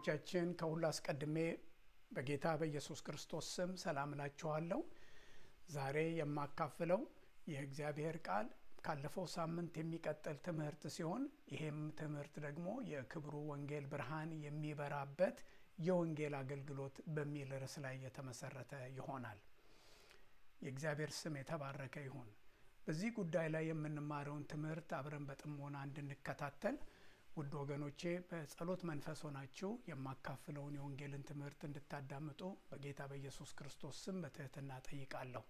ወገኖቻችን ከሁሉ አስቀድሜ በጌታ በኢየሱስ ክርስቶስ ስም ሰላም እላችኋለሁ። ዛሬ የማካፍለው የእግዚአብሔር ቃል ካለፈው ሳምንት የሚቀጥል ትምህርት ሲሆን ይሄም ትምህርት ደግሞ የክብሩ ወንጌል ብርሃን የሚበራበት የወንጌል አገልግሎት በሚል ርዕስ ላይ የተመሰረተ ይሆናል። የእግዚአብሔር ስም የተባረከ ይሁን። በዚህ ጉዳይ ላይ የምንማረውን ትምህርት አብረን በጥሞና እንድንከታተል ውድ ወገኖቼ በጸሎት መንፈስ ሆናችሁ የማካፍለውን የወንጌልን ትምህርት እንድታዳምጡ በጌታ በኢየሱስ ክርስቶስ ስም በትህትና ጠይቃለሁ።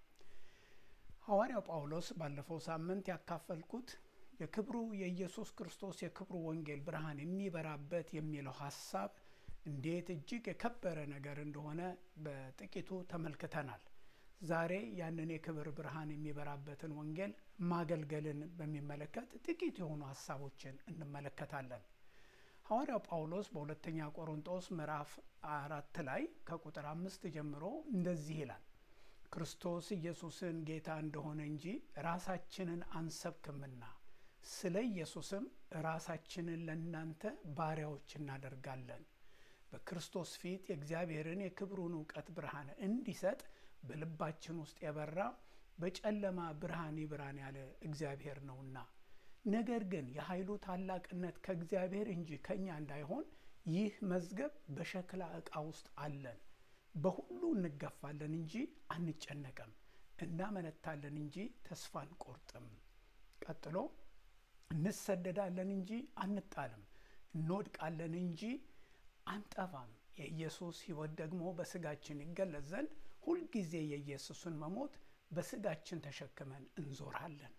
ሐዋርያው ጳውሎስ ባለፈው ሳምንት ያካፈልኩት የክብሩ የኢየሱስ ክርስቶስ የክብሩ ወንጌል ብርሃን የሚበራበት የሚለው ሀሳብ እንዴት እጅግ የከበረ ነገር እንደሆነ በጥቂቱ ተመልክተናል። ዛሬ ያንን የክብር ብርሃን የሚበራበትን ወንጌል ማገልገልን በሚመለከት ጥቂት የሆኑ ሀሳቦችን እንመለከታለን። ሐዋርያው ጳውሎስ በሁለተኛ ቆሮንጦስ ምዕራፍ አራት ላይ ከቁጥር አምስት ጀምሮ እንደዚህ ይላል ክርስቶስ ኢየሱስን ጌታ እንደሆነ እንጂ ራሳችንን አንሰብክምና ስለ ኢየሱስም ራሳችንን ለእናንተ ባሪያዎች እናደርጋለን በክርስቶስ ፊት የእግዚአብሔርን የክብሩን እውቀት ብርሃን እንዲሰጥ በልባችን ውስጥ የበራ በጨለማ ብርሃን ይብራን ያለ እግዚአብሔር ነውና። ነገር ግን የኃይሉ ታላቅነት ከእግዚአብሔር እንጂ ከእኛ እንዳይሆን ይህ መዝገብ በሸክላ ዕቃ ውስጥ አለን። በሁሉ እንገፋለን እንጂ አንጨነቅም፣ እናመነታለን እንጂ ተስፋ አንቆርጥም። ቀጥሎ እንሰደዳለን እንጂ አንጣልም፣ እንወድቃለን እንጂ አንጠፋም። የኢየሱስ ሕይወት ደግሞ በስጋችን ይገለጽ ዘንድ ሁልጊዜ የኢየሱስን መሞት በስጋችን ተሸክመን እንዞራለን።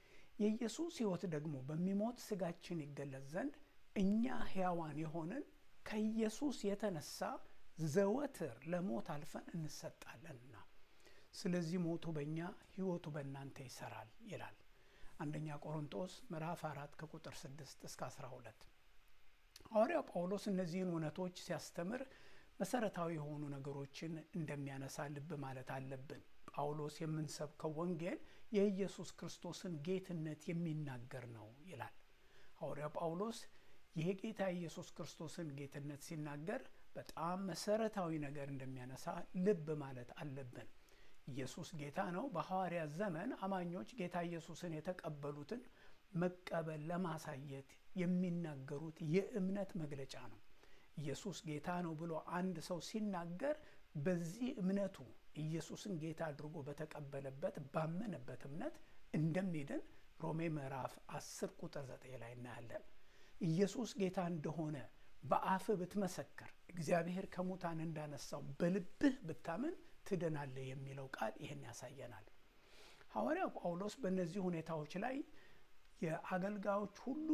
የኢየሱስ ሕይወት ደግሞ በሚሞት ስጋችን ይገለጽ ዘንድ እኛ ሕያዋን የሆንን ከኢየሱስ የተነሳ ዘወትር ለሞት አልፈን እንሰጣለንና፣ ስለዚህ ሞቱ በእኛ ሕይወቱ በእናንተ ይሰራል ይላል። አንደኛ ቆሮንጦስ ምዕራፍ አራት ከቁጥር ስድስት እስከ አስራ ሁለት ሐዋርያው ጳውሎስ እነዚህን እውነቶች ሲያስተምር መሰረታዊ የሆኑ ነገሮችን እንደሚያነሳ ልብ ማለት አለብን። ጳውሎስ የምንሰብከው ወንጌል የኢየሱስ ክርስቶስን ጌትነት የሚናገር ነው ይላል። ሐዋርያው ጳውሎስ ይህ ጌታ ኢየሱስ ክርስቶስን ጌትነት ሲናገር በጣም መሰረታዊ ነገር እንደሚያነሳ ልብ ማለት አለብን። ኢየሱስ ጌታ ነው። በሐዋርያት ዘመን አማኞች ጌታ ኢየሱስን የተቀበሉትን መቀበል ለማሳየት የሚናገሩት የእምነት መግለጫ ነው። ኢየሱስ ጌታ ነው ብሎ አንድ ሰው ሲናገር በዚህ እምነቱ ኢየሱስን ጌታ አድርጎ በተቀበለበት ባመነበት እምነት እንደሚድን ሮሜ ምዕራፍ 10 ቁጥር 9 ላይ እናያለን። ኢየሱስ ጌታ እንደሆነ በአፍህ ብትመሰክር እግዚአብሔር ከሙታን እንዳነሳው በልብህ ብታምን ትድናለህ የሚለው ቃል ይህን ያሳየናል። ሐዋርያው ጳውሎስ በእነዚህ ሁኔታዎች ላይ የአገልጋዮች ሁሉ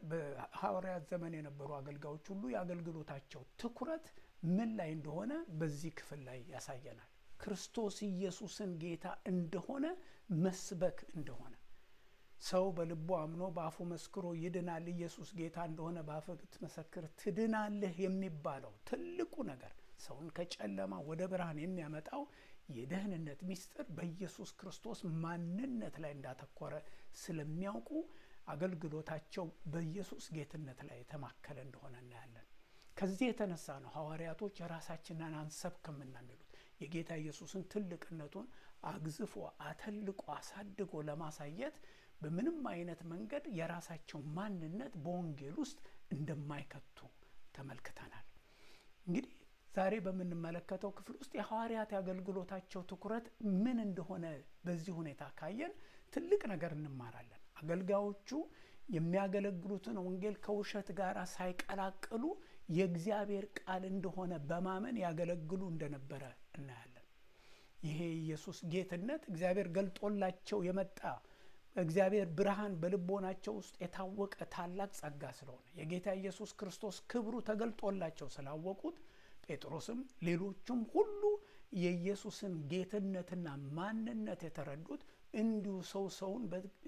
በሐዋርያት ዘመን የነበሩ አገልጋዮች ሁሉ የአገልግሎታቸው ትኩረት ምን ላይ እንደሆነ በዚህ ክፍል ላይ ያሳየናል። ክርስቶስ ኢየሱስን ጌታ እንደሆነ መስበክ እንደሆነ ሰው በልቡ አምኖ በአፉ መስክሮ ይድናል። ኢየሱስ ጌታ እንደሆነ በአፍ ብትመሰክር ትድናለህ የሚባለው ትልቁ ነገር ሰውን ከጨለማ ወደ ብርሃን የሚያመጣው የደህንነት ምስጢር በኢየሱስ ክርስቶስ ማንነት ላይ እንዳተኮረ ስለሚያውቁ አገልግሎታቸው በኢየሱስ ጌትነት ላይ የተማከለ እንደሆነ እናያለን። ከዚህ የተነሳ ነው ሐዋርያቶች የራሳችንን አንሰብክምና የሚሉት የጌታ ኢየሱስን ትልቅነቱን አግዝፎ አተልቆ አሳድጎ ለማሳየት በምንም አይነት መንገድ የራሳቸው ማንነት በወንጌል ውስጥ እንደማይከቱ ተመልክተናል። እንግዲህ ዛሬ በምንመለከተው ክፍል ውስጥ የሐዋርያት የአገልግሎታቸው ትኩረት ምን እንደሆነ በዚህ ሁኔታ ካየን ትልቅ ነገር እንማራለን። አገልጋዮቹ የሚያገለግሉትን ወንጌል ከውሸት ጋር ሳይቀላቅሉ የእግዚአብሔር ቃል እንደሆነ በማመን ያገለግሉ እንደነበረ እናያለን። ይሄ ኢየሱስ ጌትነት እግዚአብሔር ገልጦላቸው የመጣ እግዚአብሔር ብርሃን በልቦናቸው ውስጥ የታወቀ ታላቅ ጸጋ ስለሆነ የጌታ ኢየሱስ ክርስቶስ ክብሩ ተገልጦላቸው ስላወቁት ጴጥሮስም ሌሎቹም ሁሉ የኢየሱስን ጌትነትና ማንነት የተረዱት እንዲሁ ሰው ሰውን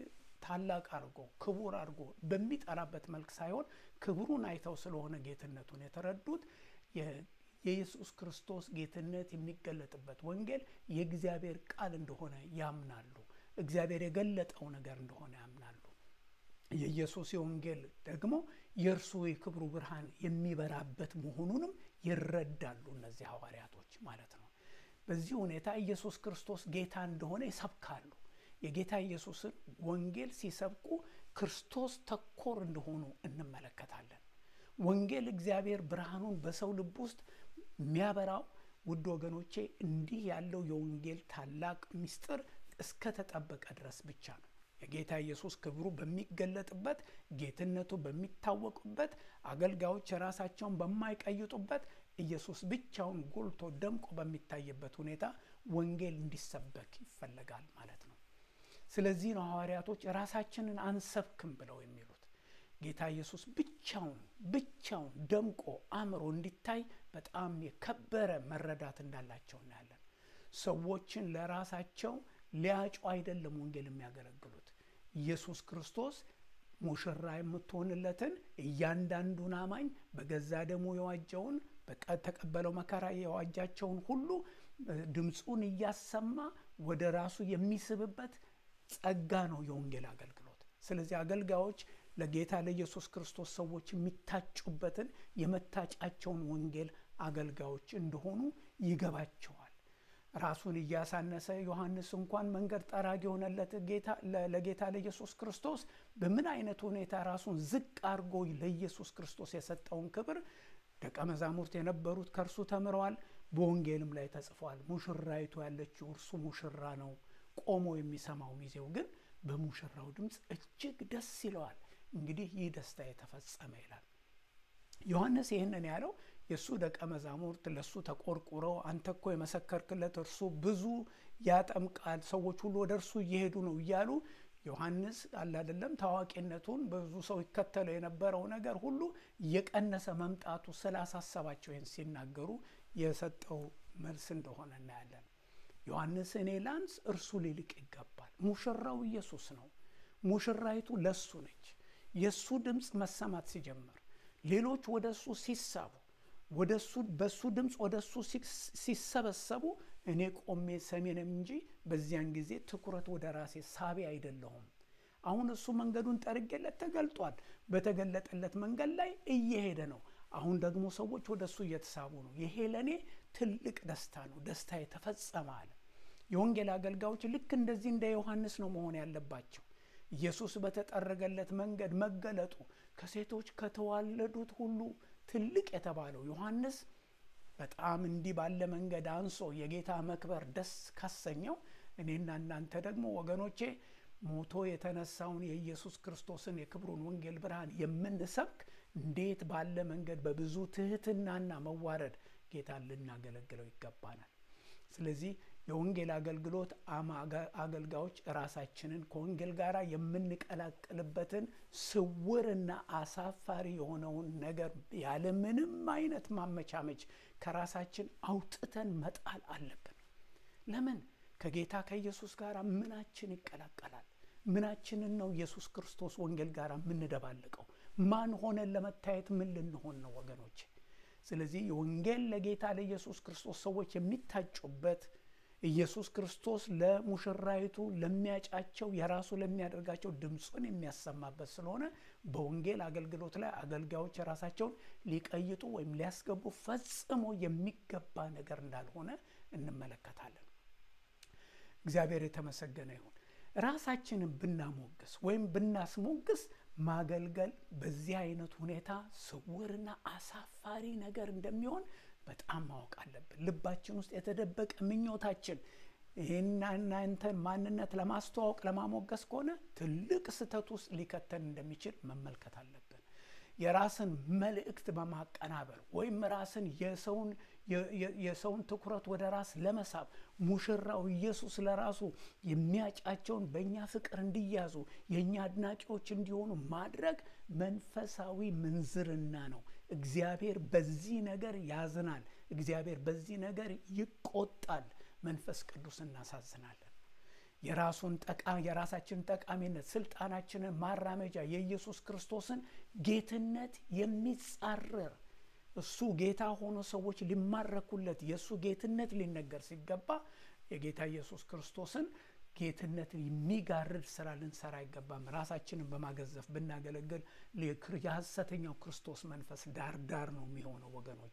ታላቅ አድርጎ ክቡር አድርጎ በሚጠራበት መልክ ሳይሆን ክብሩን አይተው ስለሆነ ጌትነቱን የተረዱት የኢየሱስ ክርስቶስ ጌትነት የሚገለጥበት ወንጌል የእግዚአብሔር ቃል እንደሆነ ያምናሉ። እግዚአብሔር የገለጠው ነገር እንደሆነ ያምናሉ። የኢየሱስ የወንጌል ደግሞ የእርሱ የክብሩ ብርሃን የሚበራበት መሆኑንም ይረዳሉ እነዚህ ሐዋርያቶች ማለት ነው። በዚህ ሁኔታ ኢየሱስ ክርስቶስ ጌታ እንደሆነ ይሰብካሉ። የጌታ ኢየሱስን ወንጌል ሲሰብኩ ክርስቶስ ተኮር እንደሆኑ እንመለከታለን። ወንጌል እግዚአብሔር ብርሃኑን በሰው ልብ ውስጥ የሚያበራው ውድ ወገኖቼ እንዲህ ያለው የወንጌል ታላቅ ምስጢር እስከተጠበቀ ድረስ ብቻ ነው። የጌታ ኢየሱስ ክብሩ በሚገለጥበት፣ ጌትነቱ በሚታወቁበት፣ አገልጋዮች ራሳቸውን በማይቀይጡበት፣ ኢየሱስ ብቻውን ጎልቶ ደምቆ በሚታይበት ሁኔታ ወንጌል እንዲሰበክ ይፈለጋል ማለት ነው። ስለዚህ ነው ሐዋርያቶች ራሳችንን አንሰብክም ብለው የሚሉት። ጌታ ኢየሱስ ብቻውን ብቻውን ደምቆ አምሮ እንዲታይ በጣም የከበረ መረዳት እንዳላቸው እናያለን። ሰዎችን ለራሳቸው ሊያጩ አይደለም ወንጌል የሚያገለግሉት። ኢየሱስ ክርስቶስ ሙሽራ የምትሆንለትን እያንዳንዱን አማኝ በገዛ ደሙ የዋጀውን በተቀበለው መከራ የዋጃቸውን ሁሉ ድምፁን እያሰማ ወደ ራሱ የሚስብበት ጸጋ ነው የወንጌል አገልግሎት። ስለዚህ አገልጋዮች ለጌታ ለኢየሱስ ክርስቶስ ሰዎች የሚታጩበትን የመታጫቸውን ወንጌል አገልጋዮች እንደሆኑ ይገባቸዋል። ራሱን እያሳነሰ ዮሐንስ እንኳን መንገድ ጠራጊ የሆነለት ለጌታ ለኢየሱስ ክርስቶስ በምን አይነት ሁኔታ ራሱን ዝቅ አድርጎ ለኢየሱስ ክርስቶስ የሰጠውን ክብር ደቀ መዛሙርት የነበሩት ከእርሱ ተምረዋል። በወንጌልም ላይ ተጽፏል። ሙሽራይቱ ያለችው እርሱ ሙሽራ ነው። ቆሞ የሚሰማው ሚዜው ግን በሙሽራው ድምፅ እጅግ ደስ ይለዋል። እንግዲህ ይህ ደስታ የተፈጸመ ይላል። ዮሐንስ ይህንን ያለው የእሱ ደቀ መዛሙርት ለእሱ ተቆርቁረው አንተ እኮ የመሰከርክለት እርሱ ብዙ ያጠምቃል፣ ሰዎች ሁሉ ወደ እርሱ እየሄዱ ነው እያሉ ዮሐንስ አለ አይደለም ታዋቂነቱን ብዙ ሰው ይከተለው የነበረው ነገር ሁሉ እየቀነሰ መምጣቱ ስላሳሰባቸው ይህን ሲናገሩ የሰጠው መልስ እንደሆነ እናያለን። ዮሐንስ እኔ ላንስ እርሱ ሊልቅ ይገባል። ሙሽራው ኢየሱስ ነው። ሙሽራይቱ ለሱ ነች። የእሱ ድምፅ መሰማት ሲጀምር ሌሎች ወደ እሱ ሲሳቡ ወደሱ በሱ ድምፅ ወደ እሱ ሲሰበሰቡ እኔ ቆሜ ሰሚ ነኝ እንጂ በዚያን ጊዜ ትኩረት ወደ ራሴ ሳቢ አይደለሁም። አሁን እሱ መንገዱን ጠርጌለት ተገልጧል። በተገለጠለት መንገድ ላይ እየሄደ ነው። አሁን ደግሞ ሰዎች ወደ እሱ እየተሳቡ ነው። ይሄ ለእኔ ትልቅ ደስታ ነው። ደስታ የተፈጸመ አለ። የወንጌል አገልጋዮች ልክ እንደዚህ እንደ ዮሐንስ ነው መሆን ያለባቸው። ኢየሱስ በተጠረገለት መንገድ መገለጡ ከሴቶች ከተዋለዱት ሁሉ ትልቅ የተባለው ዮሐንስ በጣም እንዲህ ባለ መንገድ አንሶ የጌታ መክበር ደስ ካሰኘው እኔና እናንተ ደግሞ ወገኖቼ ሞቶ የተነሳውን የኢየሱስ ክርስቶስን የክብሩን ወንጌል ብርሃን የምንሰብክ እንዴት ባለ መንገድ በብዙ ትህትናና መዋረድ ጌታን ልናገለግለው ይገባናል። ስለዚህ የወንጌል አገልግሎት አገልጋዮች ራሳችንን ከወንጌል ጋር የምንቀላቅልበትን ስውርና አሳፋሪ የሆነውን ነገር ያለምንም አይነት ማመቻመች ከራሳችን አውጥተን መጣል አለብን። ለምን? ከጌታ ከኢየሱስ ጋር ምናችን ይቀላቀላል? ምናችንን ነው ኢየሱስ ክርስቶስ ወንጌል ጋር የምንደባልቀው? ማን ሆነን ለመታየት ምን ልንሆን ነው ወገኖች? ስለዚህ የወንጌል ለጌታ ለኢየሱስ ክርስቶስ ሰዎች የሚታጩበት ኢየሱስ ክርስቶስ ለሙሽራይቱ ለሚያጫቸው የራሱ ለሚያደርጋቸው ድምፁን የሚያሰማበት ስለሆነ በወንጌል አገልግሎት ላይ አገልጋዮች ራሳቸውን ሊቀይጡ ወይም ሊያስገቡ ፈጽሞ የሚገባ ነገር እንዳልሆነ እንመለከታለን። እግዚአብሔር የተመሰገነ ይሁን። ራሳችንን ብናሞግስ ወይም ብናስሞግስ ማገልገል በዚህ አይነት ሁኔታ ስውርና አሳፋሪ ነገር እንደሚሆን በጣም ማወቅ አለብን። ልባችን ውስጥ የተደበቀ ምኞታችን ይህና እናንተን ማንነት ለማስተዋወቅ ለማሞገስ ከሆነ ትልቅ ስህተት ውስጥ ሊከተን እንደሚችል መመልከት አለብን። የራስን መልእክት በማቀናበር ወይም ራስን የሰውን የሰውን ትኩረት ወደ ራስ ለመሳብ ሙሽራው ኢየሱስ ለራሱ የሚያጫቸውን በእኛ ፍቅር እንዲያዙ የእኛ አድናቂዎች እንዲሆኑ ማድረግ መንፈሳዊ ምንዝርና ነው። እግዚአብሔር በዚህ ነገር ያዝናል። እግዚአብሔር በዚህ ነገር ይቆጣል። መንፈስ ቅዱስ እናሳዝናለን። የራሱን ጠቃ የራሳችንን ጠቃሚነት ስልጣናችንን ማራመጃ የኢየሱስ ክርስቶስን ጌትነት የሚጻረር እሱ ጌታ ሆኖ ሰዎች ሊማረኩለት የእሱ ጌትነት ሊነገር ሲገባ የጌታ ኢየሱስ ክርስቶስን ጌትነትን የሚጋርድ ስራ ልንሰራ አይገባም። ራሳችንን በማገዘፍ ብናገለግል የሐሰተኛው ክርስቶስ መንፈስ ዳር ዳር ነው የሚሆነው ወገኖች።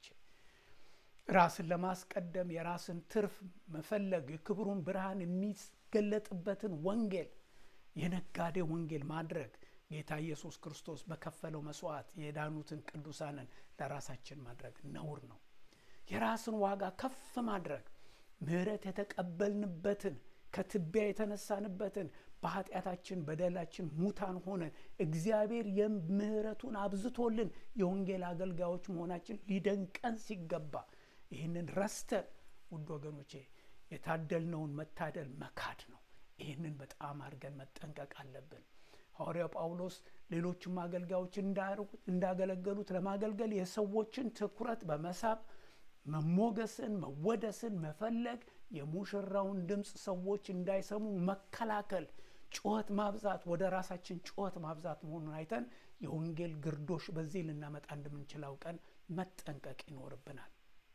ራስን ለማስቀደም የራስን ትርፍ መፈለግ የክብሩን ብርሃን የሚገለጥበትን ወንጌል የነጋዴ ወንጌል ማድረግ ጌታ ኢየሱስ ክርስቶስ በከፈለው መስዋዕት የዳኑትን ቅዱሳንን ለራሳችን ማድረግ ነውር ነው። የራስን ዋጋ ከፍ ማድረግ ምሕረት የተቀበልንበትን ከትቢያ የተነሳንበትን በኃጢአታችን በደላችን ሙታን ሆነን እግዚአብሔር የምሕረቱን አብዝቶልን የወንጌል አገልጋዮች መሆናችን ሊደንቀን ሲገባ ይህንን ረስተን ውድ ወገኖቼ የታደልነውን መታደል መካድ ነው። ይህንን በጣም አድርገን መጠንቀቅ አለብን። ሐዋርያው ጳውሎስ ሌሎችም አገልጋዮች እንዳገለገሉት ለማገልገል የሰዎችን ትኩረት በመሳብ መሞገስን፣ መወደስን መፈለግ፣ የሙሽራውን ድምፅ ሰዎች እንዳይሰሙ መከላከል፣ ጩኸት ማብዛት፣ ወደ ራሳችን ጩኸት ማብዛት መሆኑን አይተን የወንጌል ግርዶሽ በዚህ ልናመጣ እንደምንችል አውቀን መጠንቀቅ ይኖርብናል።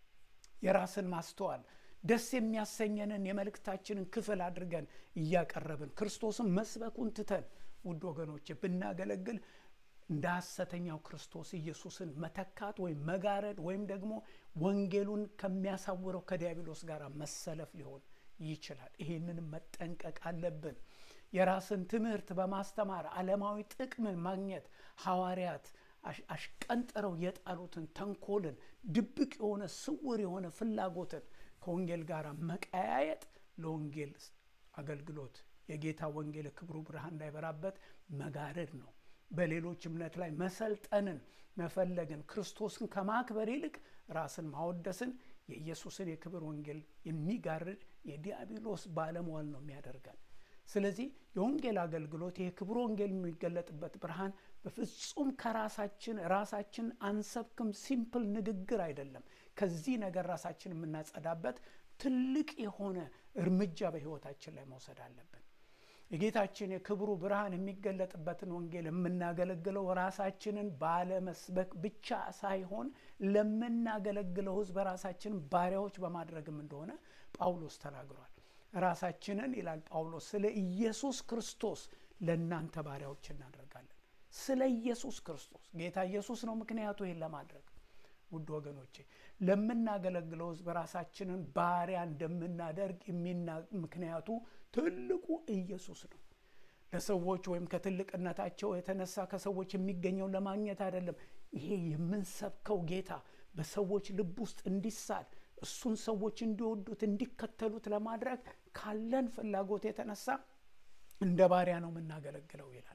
የራስን ማስተዋል ደስ የሚያሰኘንን የመልእክታችንን ክፍል አድርገን እያቀረብን ክርስቶስን መስበኩን ትተን ውድ ወገኖች ብናገለግል እንደ ሐሰተኛው ክርስቶስ ኢየሱስን መተካት ወይም መጋረድ ወይም ደግሞ ወንጌሉን ከሚያሳውረው ከዲያብሎስ ጋር መሰለፍ ሊሆን ይችላል። ይህንንም መጠንቀቅ አለብን። የራስን ትምህርት በማስተማር ዓለማዊ ጥቅምን ማግኘት ሐዋርያት አሽቀንጥረው የጣሉትን ተንኮልን፣ ድብቅ የሆነ ስውር የሆነ ፍላጎትን ከወንጌል ጋር መቀያየጥ ለወንጌል አገልግሎት የጌታ ወንጌል የክብሩ ብርሃን እንዳይበራበት መጋረድ ነው። በሌሎች እምነት ላይ መሰልጠንን መፈለግን ክርስቶስን ከማክበር ይልቅ ራስን ማወደስን የኢየሱስን የክብር ወንጌል የሚጋርድ የዲያብሎስ ባለሟል ነው የሚያደርገን። ስለዚህ የወንጌል አገልግሎት የክብር ወንጌል የሚገለጥበት ብርሃን በፍጹም ከራሳችን ራሳችን አንሰብክም ሲምፕል ንግግር አይደለም። ከዚህ ነገር ራሳችን የምናጸዳበት ትልቅ የሆነ እርምጃ በሕይወታችን ላይ መውሰድ አለብን። የጌታችን የክብሩ ብርሃን የሚገለጥበትን ወንጌል የምናገለግለው ራሳችንን ባለመስበክ ብቻ ሳይሆን ለምናገለግለው ሕዝብ ራሳችንን ባሪያዎች በማድረግም እንደሆነ ጳውሎስ ተናግሯል። ራሳችንን ይላል ጳውሎስ ስለ ኢየሱስ ክርስቶስ ለእናንተ ባሪያዎች እናደርጋለን። ስለ ኢየሱስ ክርስቶስ ጌታ ኢየሱስ ነው ምክንያቱ ይህን ለማድረግ ውድ ወገኖቼ ለምናገለግለው ሕዝብ ራሳችንን ባሪያ እንደምናደርግ ምክንያቱ ትልቁ ኢየሱስ ነው። ለሰዎች ወይም ከትልቅነታቸው የተነሳ ከሰዎች የሚገኘውን ለማግኘት አይደለም። ይሄ የምንሰብከው ጌታ በሰዎች ልብ ውስጥ እንዲሳል እሱን ሰዎች እንዲወዱት እንዲከተሉት ለማድረግ ካለን ፍላጎት የተነሳ እንደ ባሪያ ነው የምናገለግለው ይላል።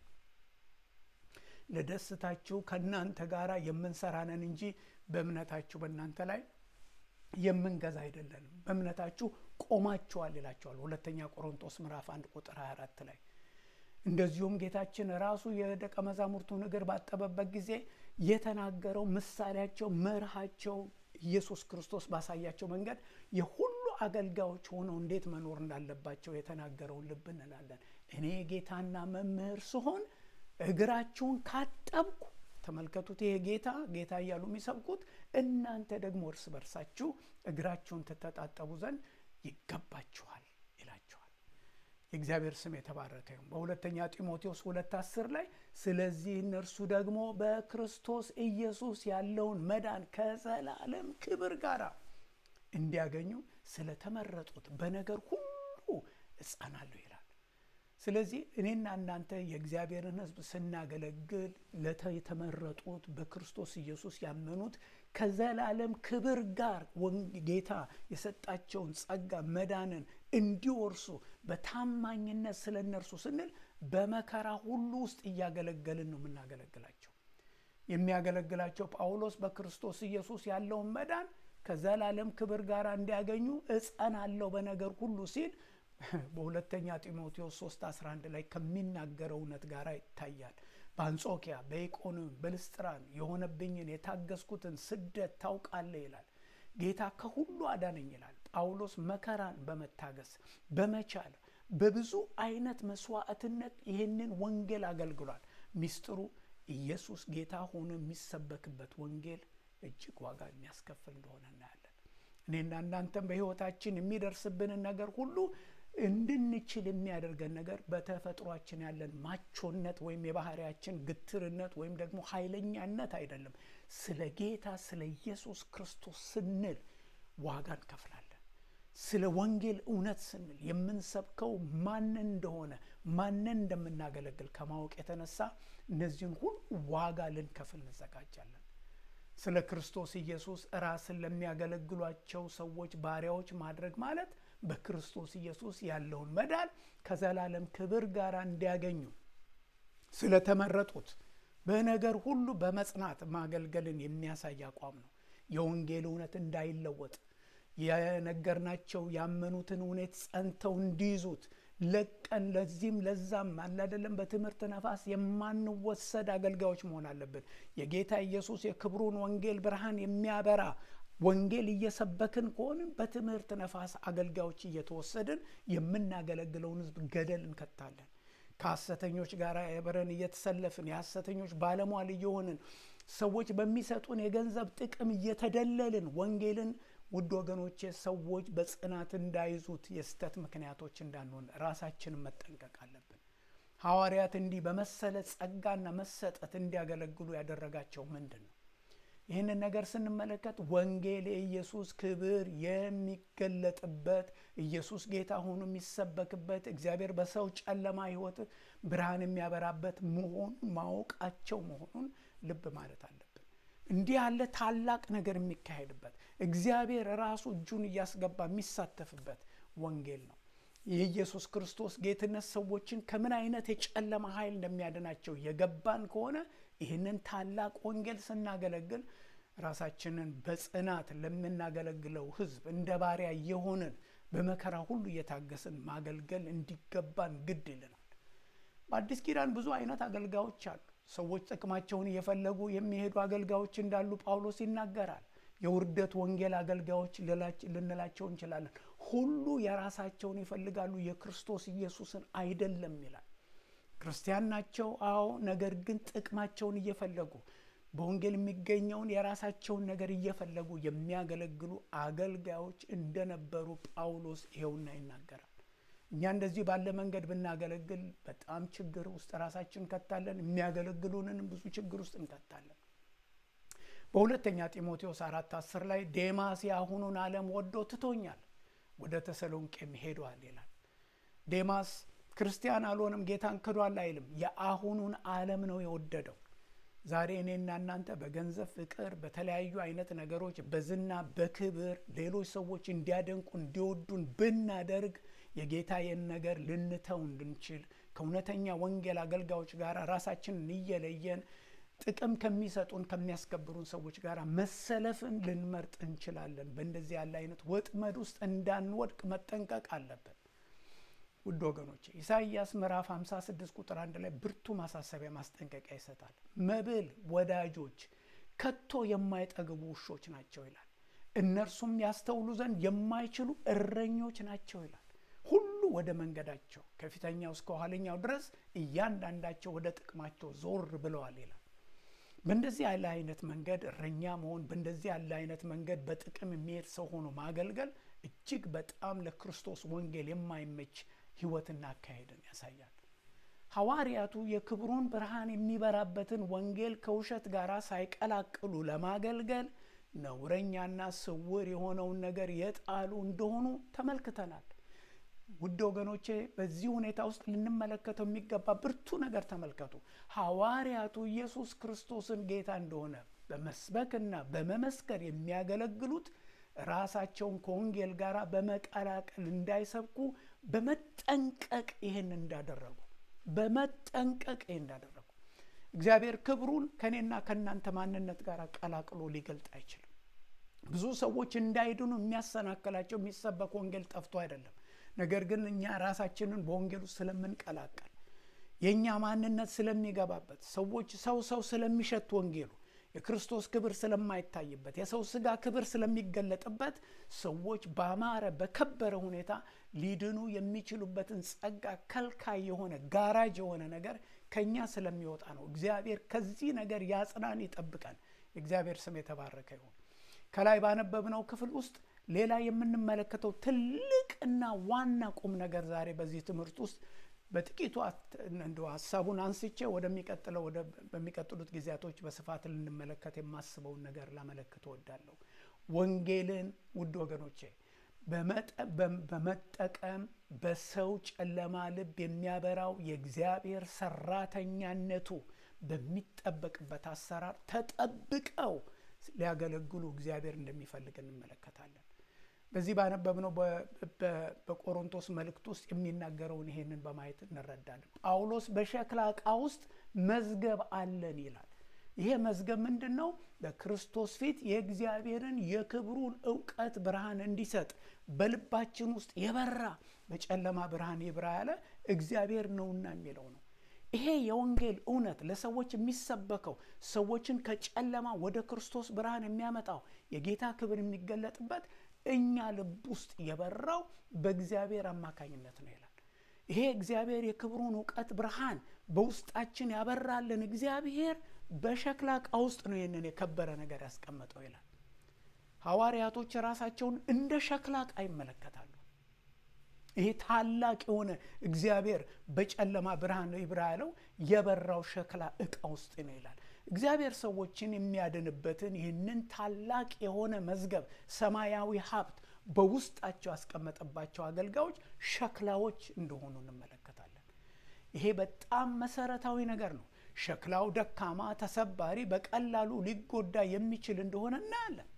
ለደስታችሁ ከእናንተ ጋር የምንሰራነን እንጂ በእምነታችሁ በእናንተ ላይ የምንገዛ አይደለንም። በእምነታችሁ ቆማችኋል ይላቸዋል። ሁለተኛ ቆሮንቶስ ምዕራፍ አንድ ቁጥር 24 ላይ እንደዚሁም ጌታችን ራሱ የደቀ መዛሙርቱን እግር ባጠበበት ጊዜ የተናገረው ምሳሌያቸው፣ መርሃቸው ኢየሱስ ክርስቶስ ባሳያቸው መንገድ የሁሉ አገልጋዮች ሆነው እንዴት መኖር እንዳለባቸው የተናገረውን ልብ እንላለን። እኔ ጌታና መምህር ስሆን እግራችሁን ካጠብኩ ተመልከቱት። ይሄ ጌታ ጌታ እያሉ የሚሰብኩት እናንተ ደግሞ እርስ በርሳችሁ እግራችሁን ትተጣጠቡ ዘንድ ይገባችኋል ይላቸዋል። የእግዚአብሔር ስም የተባረከ ይሁን። በሁለተኛ ጢሞቴዎስ ሁለት አስር ላይ ስለዚህ እነርሱ ደግሞ በክርስቶስ ኢየሱስ ያለውን መዳን ከዘላለም ክብር ጋር እንዲያገኙ ስለተመረጡት በነገር ሁሉ እጸናለሁ ይላል። ስለዚህ እኔና እናንተ የእግዚአብሔርን ሕዝብ ስናገለግል የተመረጡት በክርስቶስ ኢየሱስ ያመኑት ከዘላለም ክብር ጋር ጌታ የሰጣቸውን ጸጋ መዳንን እንዲወርሱ በታማኝነት ስለ እነርሱ ስንል በመከራ ሁሉ ውስጥ እያገለገልን ነው የምናገለግላቸው። የሚያገለግላቸው ጳውሎስ በክርስቶስ ኢየሱስ ያለውን መዳን ከዘላለም ክብር ጋር እንዲያገኙ እጸናለሁ በነገር ሁሉ ሲል በሁለተኛ ጢሞቴዎስ 3 11 ላይ ከሚናገረው እውነት ጋር ይታያል። በአንጾኪያ በኢቆንዮን በልስጥራን የሆነብኝን የታገስኩትን ስደት ታውቃለህ ይላል። ጌታ ከሁሉ አዳነኝ ይላል። ጳውሎስ መከራን በመታገስ በመቻል በብዙ አይነት መስዋዕትነት ይህንን ወንጌል አገልግሏል። ሚስጥሩ ኢየሱስ ጌታ ሆኖ የሚሰበክበት ወንጌል እጅግ ዋጋ የሚያስከፍል እንደሆነ እናያለን። እኔና እናንተም በሕይወታችን የሚደርስብንን ነገር ሁሉ እንድንችል የሚያደርገን ነገር በተፈጥሯችን ያለን ማቾነት ወይም የባህሪያችን ግትርነት ወይም ደግሞ ኃይለኛነት አይደለም። ስለ ጌታ ስለ ኢየሱስ ክርስቶስ ስንል ዋጋ እንከፍላለን። ስለ ወንጌል እውነት ስንል የምንሰብከው ማንን እንደሆነ ማንን እንደምናገለግል ከማወቅ የተነሳ እነዚህን ሁሉ ዋጋ ልንከፍል እንዘጋጃለን። ስለ ክርስቶስ ኢየሱስ ራስን ለሚያገለግሏቸው ሰዎች ባሪያዎች ማድረግ ማለት በክርስቶስ ኢየሱስ ያለውን መዳን ከዘላለም ክብር ጋር እንዲያገኙ ስለተመረጡት በነገር ሁሉ በመጽናት ማገልገልን የሚያሳይ አቋም ነው። የወንጌል እውነት እንዳይለወጥ የነገርናቸው ያመኑትን እውነት ጸንተው እንዲይዙት ለቀን ለዚህም ለዛም አላደለም በትምህርት ነፋስ የማንወሰድ አገልጋዮች መሆን አለብን። የጌታ ኢየሱስ የክብሩን ወንጌል ብርሃን የሚያበራ ወንጌል እየሰበክን ከሆንን በትምህርት ነፋስ አገልጋዮች እየተወሰድን የምናገለግለውን ሕዝብ ገደል እንከታለን። ከሐሰተኞች ጋር አብረን እየተሰለፍን የሐሰተኞች ባለሟል እየሆንን ሰዎች በሚሰጡን የገንዘብ ጥቅም እየተደለልን ወንጌልን ውድ ወገኖቼ ሰዎች በጽናት እንዳይዙት የስተት ምክንያቶች እንዳንሆን ራሳችንን መጠንቀቅ አለብን። ሐዋርያት እንዲህ በመሰለ ጸጋና መሰጠት እንዲያገለግሉ ያደረጋቸው ምንድን ነው? ይህንን ነገር ስንመለከት ወንጌል የኢየሱስ ክብር የሚገለጥበት ኢየሱስ ጌታ ሆኖ የሚሰበክበት እግዚአብሔር በሰው ጨለማ ሕይወት ብርሃን የሚያበራበት መሆኑን ማወቃቸው መሆኑን ልብ ማለት አለብን። እንዲህ ያለ ታላቅ ነገር የሚካሄድበት እግዚአብሔር ራሱ እጁን እያስገባ የሚሳተፍበት ወንጌል ነው። የኢየሱስ ክርስቶስ ጌትነት ሰዎችን ከምን አይነት የጨለማ ኃይል እንደሚያድናቸው የገባን ከሆነ ይህንን ታላቅ ወንጌል ስናገለግል ራሳችንን በጽናት ለምናገለግለው ሕዝብ እንደ ባሪያ የሆንን በመከራ ሁሉ እየታገስን ማገልገል እንዲገባን ግድ ይልናል። በአዲስ ኪዳን ብዙ አይነት አገልጋዮች አሉ። ሰዎች ጥቅማቸውን እየፈለጉ የሚሄዱ አገልጋዮች እንዳሉ ጳውሎስ ይናገራል። የውርደት ወንጌል አገልጋዮች ልንላቸው እንችላለን። ሁሉ የራሳቸውን ይፈልጋሉ፣ የክርስቶስ ኢየሱስን አይደለም ይላል። ክርስቲያን ናቸው፣ አዎ። ነገር ግን ጥቅማቸውን እየፈለጉ በወንጌል የሚገኘውን የራሳቸውን ነገር እየፈለጉ የሚያገለግሉ አገልጋዮች እንደነበሩ ጳውሎስ ይኸውና ይናገራል። እኛ እንደዚህ ባለ መንገድ ብናገለግል በጣም ችግር ውስጥ ራሳችን እንከታለን። የሚያገለግሉንንም ብዙ ችግር ውስጥ እንከታለን። በሁለተኛ ጢሞቴዎስ አራት አስር ላይ ዴማስ የአሁኑን ዓለም ወዶ ትቶኛል፣ ወደ ተሰሎንቄም ሄዷል ይላል። ዴማስ ክርስቲያን አልሆንም ጌታን ክዷል አይልም። የአሁኑን ዓለም ነው የወደደው። ዛሬ እኔና እናንተ በገንዘብ ፍቅር፣ በተለያዩ አይነት ነገሮች፣ በዝና በክብር ሌሎች ሰዎች እንዲያደንቁ እንዲወዱን ብናደርግ የጌታዬን ነገር ልንተው እንድንችል ከእውነተኛ ወንጌል አገልጋዮች ጋር ራሳችንን እየለየን ጥቅም ከሚሰጡን ከሚያስከብሩን ሰዎች ጋር መሰለፍን ልንመርጥ እንችላለን። በእንደዚህ ያለ አይነት ወጥመድ ውስጥ እንዳንወድቅ መጠንቀቅ አለብን። ውድ ወገኖቼ ኢሳይያስ ምዕራፍ 56 ቁጥር አንድ ላይ ብርቱ ማሳሰቢያ ማስጠንቀቂያ ይሰጣል። መብል ወዳጆች ከቶ የማይጠግቡ ውሾች ናቸው ይላል። እነርሱም ያስተውሉ ዘንድ የማይችሉ እረኞች ናቸው ይላል። ሁሉ ወደ መንገዳቸው ከፊተኛው እስከ ኋለኛው ድረስ እያንዳንዳቸው ወደ ጥቅማቸው ዞር ብለዋል ይላል። በእንደዚህ ያለ አይነት መንገድ እረኛ መሆን፣ በእንደዚህ ያለ አይነት መንገድ በጥቅም የሚሄድ ሰው ሆኖ ማገልገል እጅግ በጣም ለክርስቶስ ወንጌል የማይመች ሕይወትና አካሄድን ያሳያል። ሐዋርያቱ የክብሩን ብርሃን የሚበራበትን ወንጌል ከውሸት ጋር ሳይቀላቅሉ ለማገልገል ነውረኛና ስውር የሆነውን ነገር የጣሉ እንደሆኑ ተመልክተናል። ውድ ወገኖቼ በዚህ ሁኔታ ውስጥ ልንመለከተው የሚገባ ብርቱ ነገር ተመልከቱ። ሐዋርያቱ ኢየሱስ ክርስቶስን ጌታ እንደሆነ በመስበክና በመመስከር የሚያገለግሉት ራሳቸውን ከወንጌል ጋር በመቀላቀል እንዳይሰብኩ በመጠንቀቅ ይህን እንዳደረጉ በመጠንቀቅ ይህን እንዳደረጉ እግዚአብሔር ክብሩን ከእኔና ከእናንተ ማንነት ጋር ቀላቅሎ ሊገልጥ አይችልም። ብዙ ሰዎች እንዳይድኑ የሚያሰናክላቸው የሚሰበክ ወንጌል ጠፍቶ አይደለም። ነገር ግን እኛ ራሳችንን በወንጌል ውስጥ ስለምንቀላቀል የእኛ ማንነት ስለሚገባበት ሰዎች ሰው ሰው ስለሚሸት ወንጌሉ የክርስቶስ ክብር ስለማይታይበት የሰው ስጋ ክብር ስለሚገለጥበት ሰዎች በአማረ በከበረ ሁኔታ ሊድኑ የሚችሉበትን ጸጋ ከልካይ የሆነ ጋራጅ የሆነ ነገር ከኛ ስለሚወጣ ነው። እግዚአብሔር ከዚህ ነገር ያጽናን፣ ይጠብቀን። የእግዚአብሔር ስም የተባረከ ይሁን። ከላይ ባነበብነው ክፍል ውስጥ ሌላ የምንመለከተው ትልቅና ዋና ቁም ነገር ዛሬ በዚህ ትምህርት ውስጥ በጥቂቱ እንደ ሀሳቡን አንስቼ ወደሚቀጥለው በሚቀጥሉት ጊዜያቶች በስፋት ልንመለከት የማስበውን ነገር ላመለክት እወዳለሁ። ወንጌልን ውድ ወገኖቼ በመጠቀም በሰው ጨለማ ልብ የሚያበራው የእግዚአብሔር ሰራተኛነቱ በሚጠበቅበት አሰራር ተጠብቀው ሊያገለግሉ እግዚአብሔር እንደሚፈልግ እንመለከታለን። በዚህ ባነበብነው በቆሮንቶስ መልእክት ውስጥ የሚናገረውን ይሄንን በማየት እንረዳለን። ጳውሎስ በሸክላ ዕቃ ውስጥ መዝገብ አለን ይላል። ይሄ መዝገብ ምንድን ነው? በክርስቶስ ፊት የእግዚአብሔርን የክብሩን እውቀት ብርሃን እንዲሰጥ በልባችን ውስጥ የበራ በጨለማ ብርሃን ይብራ ያለ እግዚአብሔር ነውና የሚለው ነው። ይሄ የወንጌል እውነት ለሰዎች የሚሰበከው ሰዎችን ከጨለማ ወደ ክርስቶስ ብርሃን የሚያመጣው የጌታ ክብር የሚገለጥበት እኛ ልብ ውስጥ የበራው በእግዚአብሔር አማካኝነት ነው ይላል። ይሄ እግዚአብሔር የክብሩን እውቀት ብርሃን በውስጣችን ያበራልን እግዚአብሔር በሸክላ ዕቃ ውስጥ ነው ይህንን የከበረ ነገር ያስቀመጠው ይላል። ሐዋርያቶች ራሳቸውን እንደ ሸክላ ዕቃ ይመለከታሉ። ይሄ ታላቅ የሆነ እግዚአብሔር በጨለማ ብርሃን ነው ይብራ ያለው የበራው ሸክላ ዕቃ ውስጥ ነው ይላል። እግዚአብሔር ሰዎችን የሚያድንበትን ይህንን ታላቅ የሆነ መዝገብ ሰማያዊ ሀብት በውስጣቸው ያስቀመጠባቸው አገልጋዮች ሸክላዎች እንደሆኑ እንመለከታለን። ይሄ በጣም መሰረታዊ ነገር ነው። ሸክላው ደካማ፣ ተሰባሪ፣ በቀላሉ ሊጎዳ የሚችል እንደሆነ እናያለን።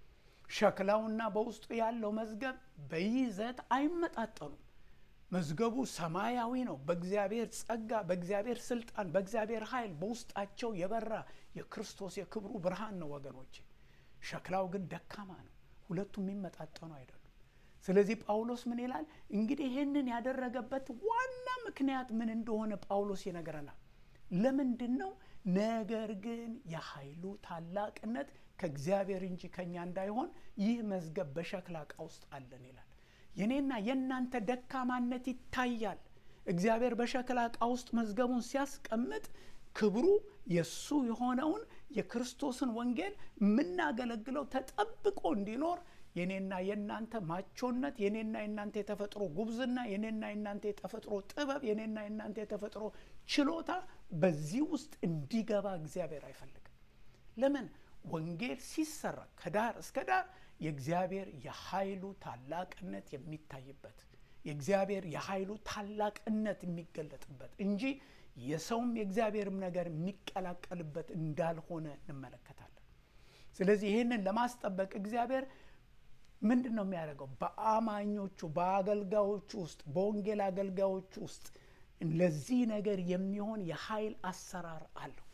ሸክላውና በውስጡ ያለው መዝገብ በይዘት አይመጣጠኑም። መዝገቡ ሰማያዊ ነው። በእግዚአብሔር ጸጋ፣ በእግዚአብሔር ስልጣን፣ በእግዚአብሔር ኃይል በውስጣቸው የበራ የክርስቶስ የክብሩ ብርሃን ነው ወገኖች። ሸክላው ግን ደካማ ነው። ሁለቱም የሚመጣጠኑ አይደሉም። ስለዚህ ጳውሎስ ምን ይላል እንግዲህ ይህንን ያደረገበት ዋና ምክንያት ምን እንደሆነ ጳውሎስ ይነግረናል። ለምንድን ነው? ነገር ግን የኃይሉ ታላቅነት ከእግዚአብሔር እንጂ ከእኛ እንዳይሆን ይህ መዝገብ በሸክላ ዕቃ ውስጥ አለን ይላል። የኔና የእናንተ ደካማነት ይታያል። እግዚአብሔር በሸክላ ዕቃ ውስጥ መዝገቡን ሲያስቀምጥ ክብሩ የእሱ የሆነውን የክርስቶስን ወንጌል የምናገለግለው ተጠብቆ እንዲኖር የኔና የእናንተ ማቾነት፣ የኔና የእናንተ የተፈጥሮ ጉብዝና፣ የኔና የእናንተ የተፈጥሮ ጥበብ፣ የኔና የእናንተ የተፈጥሮ ችሎታ በዚህ ውስጥ እንዲገባ እግዚአብሔር አይፈልግም። ለምን? ወንጌል ሲሰራ ከዳር እስከ ዳር የእግዚአብሔር የኃይሉ ታላቅነት የሚታይበት የእግዚአብሔር የኃይሉ ታላቅነት የሚገለጥበት እንጂ የሰውም የእግዚአብሔርም ነገር የሚቀላቀልበት እንዳልሆነ እንመለከታለን። ስለዚህ ይህንን ለማስጠበቅ እግዚአብሔር ምንድን ነው የሚያደርገው? በአማኞቹ በአገልጋዮቹ ውስጥ በወንጌል አገልጋዮቹ ውስጥ ለዚህ ነገር የሚሆን የኃይል አሰራር አለው።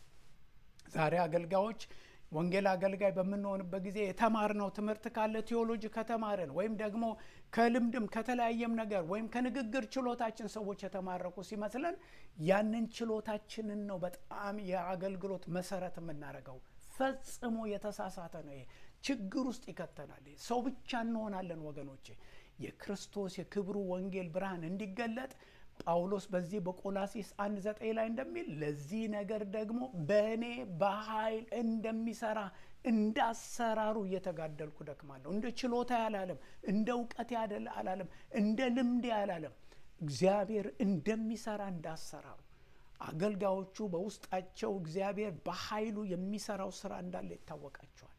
ዛሬ አገልጋዮች ወንጌል አገልጋይ በምንሆንበት ጊዜ የተማርነው ትምህርት ካለ ቴዎሎጂ ከተማርን ወይም ደግሞ ከልምድም ከተለያየም ነገር ወይም ከንግግር ችሎታችን ሰዎች የተማረኩ ሲመስለን ያንን ችሎታችንን ነው በጣም የአገልግሎት መሰረት የምናደርገው። ፈጽሞ የተሳሳተ ነው። ይሄ ችግር ውስጥ ይከተናል። ሰው ብቻ እንሆናለን ወገኖቼ። የክርስቶስ የክብሩ ወንጌል ብርሃን እንዲገለጥ ጳውሎስ በዚህ በቆላሲስ አንድ ዘጠኝ ላይ እንደሚል ለዚህ ነገር ደግሞ በእኔ በኃይል እንደሚሰራ እንደ አሰራሩ እየተጋደልኩ ደክማለሁ። እንደ ችሎታ ያላለም፣ እንደ እውቀት አላለም፣ እንደ ልምድ ያላለም፣ እግዚአብሔር እንደሚሰራ እንደ አሰራሩ አገልጋዮቹ በውስጣቸው እግዚአብሔር በኃይሉ የሚሰራው ስራ እንዳለ ይታወቃቸዋል።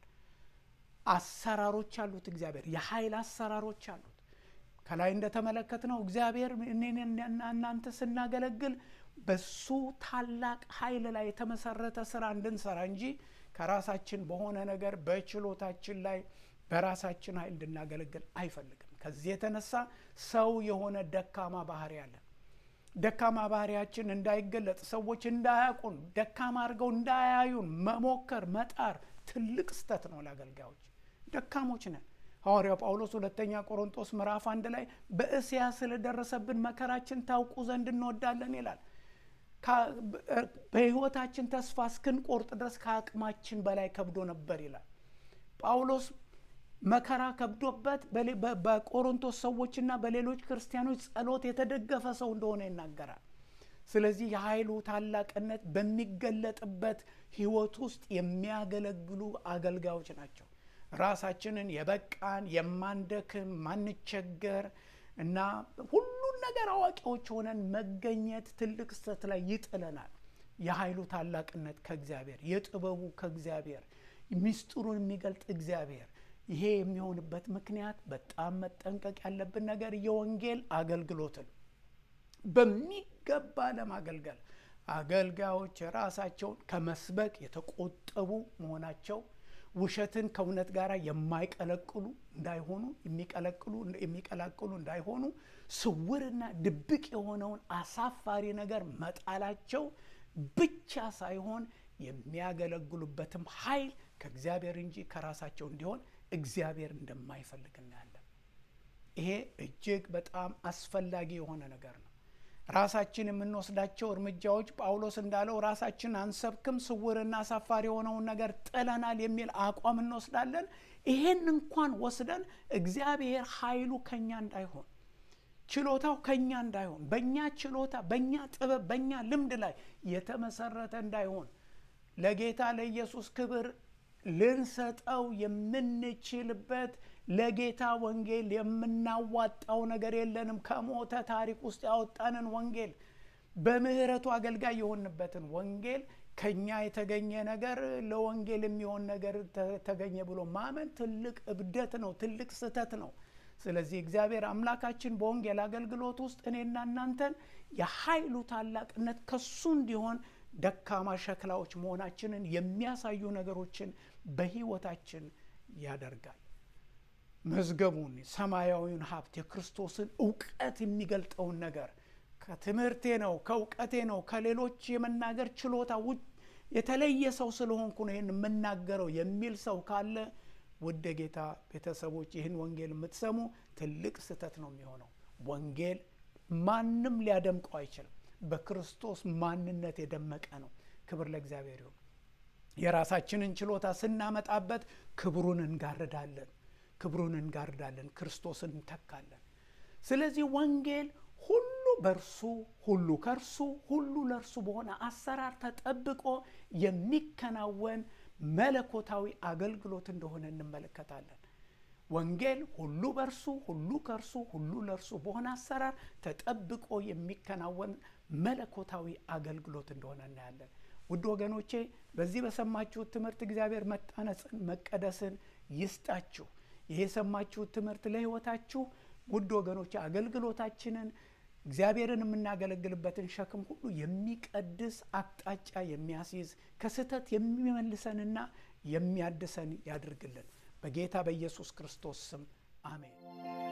አሰራሮች አሉት። እግዚአብሔር የኃይል አሰራሮች አሉት። ከላይ እንደተመለከትነው እግዚአብሔር እኔና እናንተ ስናገለግል በሱ ታላቅ ኃይል ላይ የተመሰረተ ስራ እንድንሰራ እንጂ ከራሳችን በሆነ ነገር በችሎታችን ላይ በራሳችን ኃይል እንድናገለግል አይፈልግም። ከዚህ የተነሳ ሰው የሆነ ደካማ ባህሪ አለን። ደካማ ባህሪያችን እንዳይገለጥ ሰዎች እንዳያውቁን ደካማ አድርገው እንዳያዩን መሞከር መጣር ትልቅ ስተት ነው ለአገልጋዮች። ደካሞች ነን። ሐዋርያው ጳውሎስ ሁለተኛ ቆሮንቶስ ምዕራፍ አንድ ላይ በእስያ ስለደረሰብን መከራችን ታውቁ ዘንድ እንወዳለን ይላል። በሕይወታችን ተስፋ እስክንቆርጥ ድረስ ከአቅማችን በላይ ከብዶ ነበር ይላል ጳውሎስ። መከራ ከብዶበት በቆሮንቶስ ሰዎችና በሌሎች ክርስቲያኖች ጸሎት የተደገፈ ሰው እንደሆነ ይናገራል። ስለዚህ የኃይሉ ታላቅነት በሚገለጥበት ሕይወት ውስጥ የሚያገለግሉ አገልጋዮች ናቸው። ራሳችንን የበቃን የማንደክም ማንቸገር እና ሁሉን ነገር አዋቂዎች ሆነን መገኘት ትልቅ ስህተት ላይ ይጥለናል። የኃይሉ ታላቅነት ከእግዚአብሔር፣ የጥበቡ ከእግዚአብሔር፣ ሚስጥሩን የሚገልጥ እግዚአብሔር። ይሄ የሚሆንበት ምክንያት በጣም መጠንቀቅ ያለብን ነገር የወንጌል አገልግሎትን በሚገባ ለማገልገል አገልጋዮች ራሳቸውን ከመስበክ የተቆጠቡ መሆናቸው ውሸትን ከእውነት ጋር የማይቀለቅሉ እንዳይሆኑ የሚቀለቅሉ የሚቀላቅሉ እንዳይሆኑ ስውርና ድብቅ የሆነውን አሳፋሪ ነገር መጣላቸው ብቻ ሳይሆን የሚያገለግሉበትም ኃይል ከእግዚአብሔር እንጂ ከራሳቸው እንዲሆን እግዚአብሔር እንደማይፈልግ እናያለን። ይሄ እጅግ በጣም አስፈላጊ የሆነ ነገር ነው። ራሳችን የምንወስዳቸው እርምጃዎች ጳውሎስ እንዳለው ራሳችን አንሰብክም፣ ስውርና አሳፋሪ የሆነውን ነገር ጥለናል የሚል አቋም እንወስዳለን። ይሄን እንኳን ወስደን እግዚአብሔር ኃይሉ ከኛ እንዳይሆን ችሎታው ከኛ እንዳይሆን በእኛ ችሎታ፣ በእኛ ጥበብ፣ በእኛ ልምድ ላይ የተመሰረተ እንዳይሆን ለጌታ ለኢየሱስ ክብር ልንሰጠው የምንችልበት ለጌታ ወንጌል የምናዋጣው ነገር የለንም። ከሞተ ታሪክ ውስጥ ያወጣንን ወንጌል በምህረቱ አገልጋይ የሆንበትን ወንጌል ከኛ የተገኘ ነገር ለወንጌል የሚሆን ነገር ተገኘ ብሎ ማመን ትልቅ እብደት ነው፣ ትልቅ ስህተት ነው። ስለዚህ እግዚአብሔር አምላካችን በወንጌል አገልግሎት ውስጥ እኔና እናንተን የኃይሉ ታላቅነት ከሱ እንዲሆን ደካማ ሸክላዎች መሆናችንን የሚያሳዩ ነገሮችን በሕይወታችን ያደርጋል። መዝገቡን፣ ሰማያዊውን ሀብት፣ የክርስቶስን እውቀት የሚገልጠውን ነገር ከትምህርቴ ነው ከእውቀቴ ነው ከሌሎች የመናገር ችሎታ ውጭ የተለየ ሰው ስለሆንኩ ነው ይህን የምናገረው የሚል ሰው ካለ ውድ ጌታ ቤተሰቦች ይህን ወንጌል የምትሰሙ ትልቅ ስህተት ነው የሚሆነው። ወንጌል ማንም ሊያደምቀው አይችልም። በክርስቶስ ማንነት የደመቀ ነው። ክብር ለእግዚአብሔር ይሁን። የራሳችንን ችሎታ ስናመጣበት ክብሩን እንጋርዳለን፣ ክብሩን እንጋርዳለን፣ ክርስቶስን እንተካለን። ስለዚህ ወንጌል ሁሉ በእርሱ ሁሉ ከእርሱ ሁሉ ለእርሱ በሆነ አሰራር ተጠብቆ የሚከናወን መለኮታዊ አገልግሎት እንደሆነ እንመለከታለን። ወንጌል ሁሉ በእርሱ ሁሉ ከእርሱ ሁሉ ለእርሱ በሆነ አሰራር ተጠብቆ የሚከናወን መለኮታዊ አገልግሎት እንደሆነ እናያለን። ውድ ወገኖቼ በዚህ በሰማችሁት ትምህርት እግዚአብሔር መታነጽን መቀደስን ይስጣችሁ። ይሄ የሰማችሁት ትምህርት ለሕይወታችሁ ውድ ወገኖቼ አገልግሎታችንን እግዚአብሔርን የምናገለግልበትን ሸክም ሁሉ የሚቀድስ አቅጣጫ የሚያስይዝ ከስህተት የሚመልሰንና የሚያድሰን ያድርግልን። በጌታ በኢየሱስ ክርስቶስ ስም አሜን።